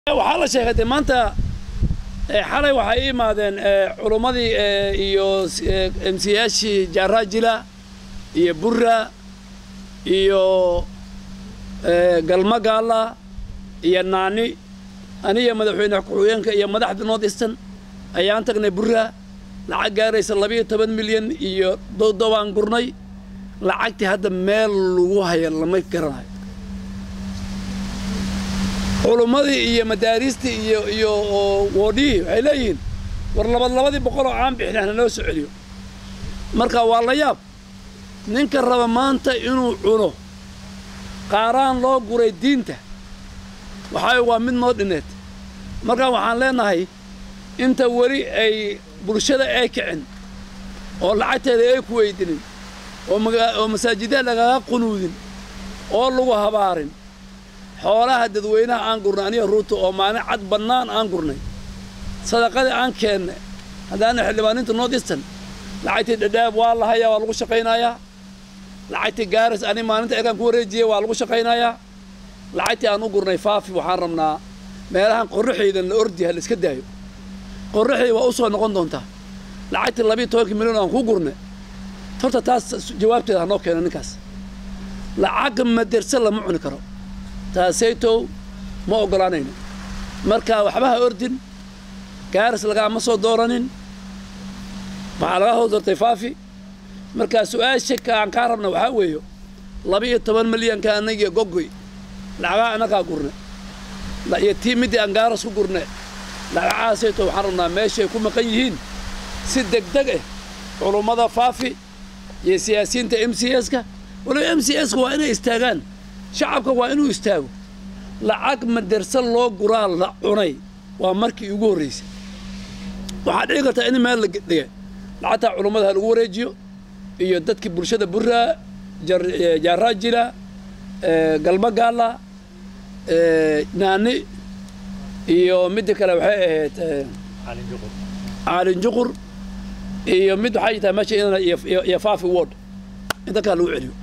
waxaa la sheegay dee maanta xalay waxay i imaadeen culummadii iyo emsiyaashii jaaraajila iyo burra iyo galmagaala iyo naani aniyo madaxweyne ku-xigeenka iyo madaxda north eastern ayaan tagnay burra lacag gaaraysa labiiyo toban milyan iyo dodobaan gurnay lacagtii hadda meel lagu haya lama garanayo culummadii iyo madaariistii iyo iyo woodhihii waxay leeyihiin war labad labadii boqol oo aan bixin hanoo soo celiyo marka waa la yaab ninka raba maanta inuu cuno qaaraan loo guray diinta waxaa waa mid noo dhineed marka waxaan leenahay inta weli ay bulshada ay kicin oo lacagteeda ay ku weydinin oo masaajidada lagaga qunuudin oo lagu habaarin xoolaha dadweynaha aan gurnay aniga ruuta oo maalin cad bannaan aan gurnay sadaqadii aan keennay haddaana xildhibaaninta north eastern lacagtii dhadhaab waa la hayaa waa lagu shaqaynayaa lacagtii gaaris ani maalinta erkaan ku wareejiyey waa lagu shaqaynayaa lacagtii aan u gurnay faafi waxaan rabnaa meelahan qorraxaydan la ordiha la iska daayo qorraxay waa u soo noqon doontaa lacagtii labiiyo tobankii milyan aan ku gurnay horta taas jawaabteeda hanoo keeno ninkaas lacag maderse lama cuni karo taasaytow ma oggolaanayno marka waxba ha ordin gaaris lagaama soo dooranin waxaa laga hoos doortay faafi marka su-aasha aan kaa rabna waxaa weeyo laba-iyo toban milyanka anagiyo gogoy lacagaa annagaa gurne iyo tii middii aan gaaras ku gurne lacagahaasaytow waxaan rabnaa meeshay ku maqan yihiin si degdeg ah culummada faafi iyo siyaasiyiinta m c s-ka waliba m c s-ka waa inay istaagaan shacabka waa inuu istaago lacag maderse loo guraa la cunay waa markii ugu horraysay waxaa dhici kartaa in meel la dhigay lacagtaa culummada ha lagu wareejiyo iyo dadkii bulshada burraa jaaraajila galmagaala naani iyo midda kale waxay ahayd caalin juqur iyo mid waxay tahay meesha iyo faafi ward in dadkaa lagu celiyo